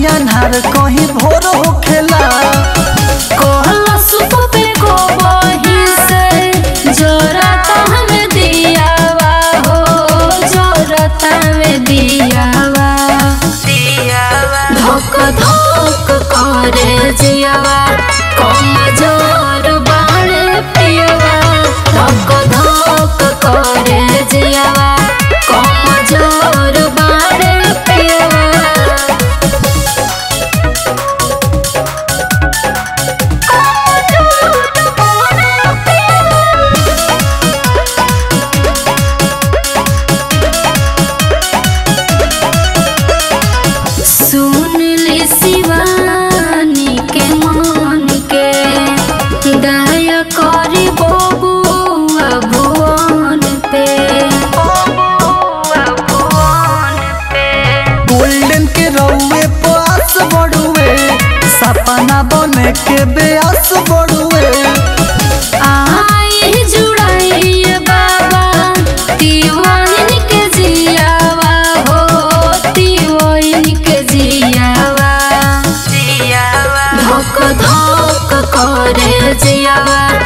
कहीं अन्हार कहीं भोर होखेला कोहला सुप पे को बही से जोरता हमें दियावा हो जोरता में दियावा धोक धोक करे जियावा कम जोर बाणे पियावा धोक धोक करे जियावा कम जोर बाणे पियावा सुन ले शिवानी के मन के दया करी बबुआ भुवन पे गोल्डन के रउए पास बड़ुए सपना बने के बेआस बड़ुए आई जुड़ाई बाबा तिवाइन के जियावा हो तिवाइन के जियावा धोक धोक करे जियावा